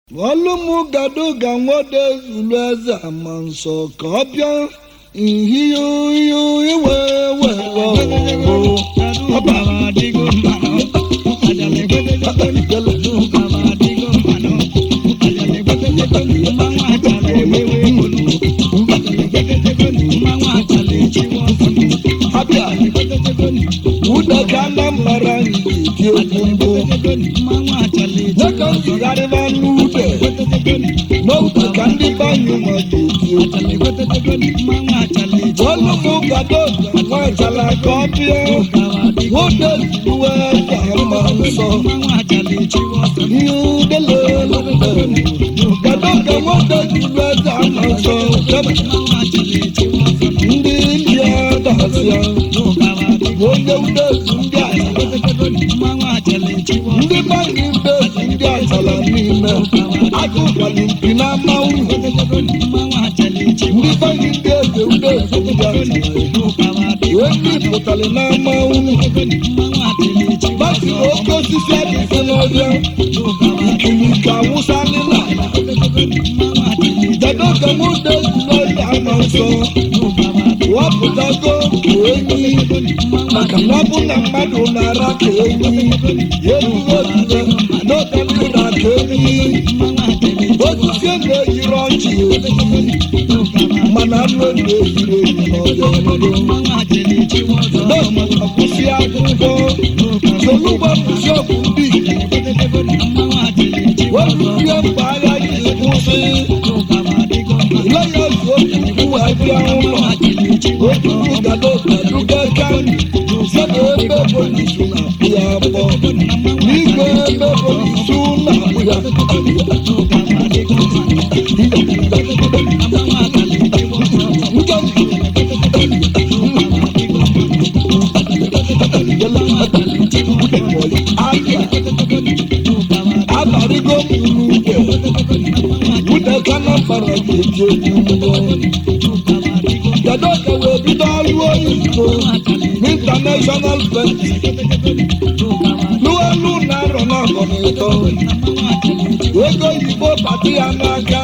ọlụmụ gado ga nwode zulu eze ama nsọ ka ọ bịa ihihe iwe abịa ụda ka anambara dị egwu mbụ nwoke nzigharịba n'ude n'oge ka ndị banyụ ma dị egwu ọlụmụ gado ga nwetara ka ọ bịa nwode zulu eze ama nsọ ihe udelelu gado ga nwode zulu eze ama nsọ ndị india dasịa onye udezu ndị ala ndị banyị udezu ndị achala n'ime agụkwali mpi na mmanwụ ndị banyị ndị eze udezu ndị achala wee pụtara na mmanwụ gbasiri oke osisi adịghị n'ọbịa ikirike awụsa ndị na kedu ka m udezu n'ọhịa ama nsọ wapụtago enyi maka na ọ bụ na mmadụ na-ara ka enyi erugo ozuzo n'oge ndị na-aka enyi osisi na-eyiri ọchị mana anụ na-eyiri eyi n'ọbịa akwụsị akwụkwọ solugbo kwụsị ọgwụ ndị wezuzie mgbe agha ji kwụsị lẹ́yìn oṣù òkùnkùn ẹbí àwọn ọmọ òkùnkùn gàdó gàdúgẹ kánì sẹbẹ ẹgbẹ polisi nà bíyà bọ nígbẹ ẹgbẹ polisi nà bíyà. Abarigo mulu gbẹ wúdẹ kánà fara jẹjẹ gbogbo. Gàdó kẹwé bídọ́ ọlú òyìnbó ní international bank. Lúwẹ́lú náírà náà kọ̀ ní ìtọ́. Ego yìnbó pàtí anága.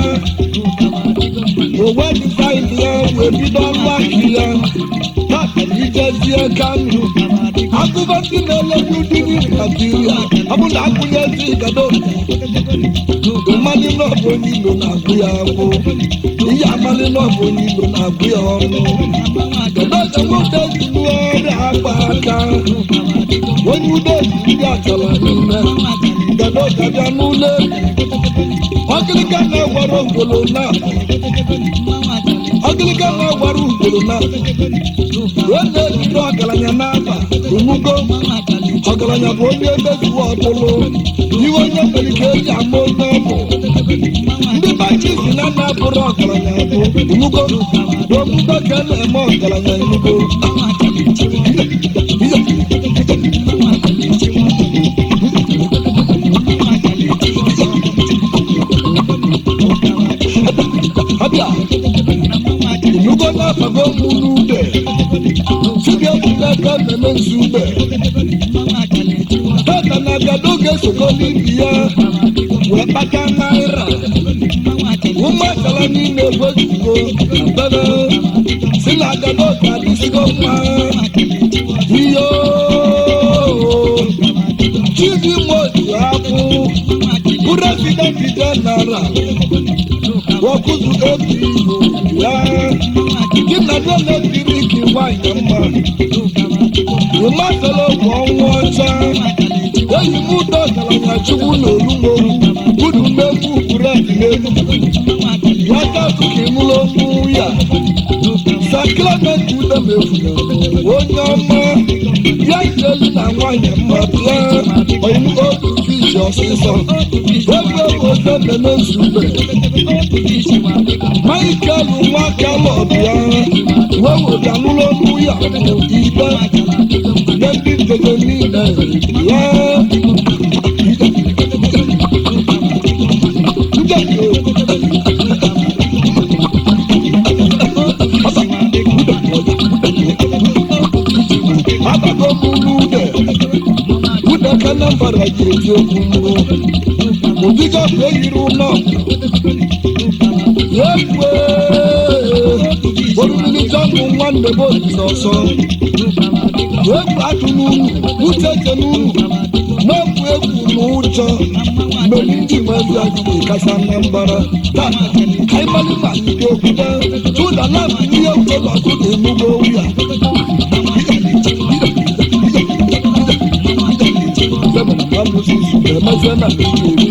Òwe ní fáìlì ẹ̀ wé bídọ́ ọlú àkìlẹ̀. Báàkì jẹ́sí ẹ̀ kánú. Akúbọ̀tì n'elegu dị ní Nàìjíríà. Ọbụna akwụnye sí gàdó. Mmadụ náà bụ onye ilo na-agụ ya agwụ. Ihe amalị náà bụ onye ilo na-agụ ya ọnụ. Kedu ka nwoke zuru ọrịa akpa aka? Onye ude ndị achọrọ n'ime. Kedu ka bịa n'ụlọ egwu? Ọkịlịka na-agwara ngwolo na. Ọkịlịka na-agwara ngwolo na. Wee na-ejide ọgaranya n'aba. Onugo. Ọgaranya bụ onye emezuwa ọbụlụ. Iwe onye mere ka eji ama onye ọ bụ. ndị bachi si na nna bụrụ ọgaranya bụ inugo omume ka a na-eme ọgaranya inugo ọbịa inugo na-abago mụ n'ube sibia ejila aka mmemme nzu ube tata na gado ga-esoko n'ibi ya wee kpata naira ụmụakala niile gwezugo bebe si na gado ka adịsigo mma iyo chidi motu akwụ presidenti jenara wakuzu ebiyo ya gị na doletrik nwanyị mma ịmasala bụ ọnwa ọcha eyi m ụdọ ọgaranya chukwu na olumogwu unu mmegbu bụredị n'elu ya tatụ ka ịmụrụ okwu ya sakramenti ude mefuna onye ọma ya jelu na nwanyị mma bịa oyimu otu fishi ọsịsọ ebe ote mmemme nzube michael nwa kalọ bịa wee weta n'ụlọ okwu ya ibe nye ndị ndodo niile ya abago m n'ude ude ka na mbara ji eji okwu mbụ ụdịga bụ eyiri ụlọ ekwe orumilite bụ nwanne bụ olise ọsọ egwu atụ n'unu uche eche n'unu n'egwu egwu na ụjọ mgbe ndị nwezi adịghị kacha na mbara taa ka ịmalị ma ndị okwute tụda na ihe ụlọ ọkụ na-emugbo ya emeze na mmiri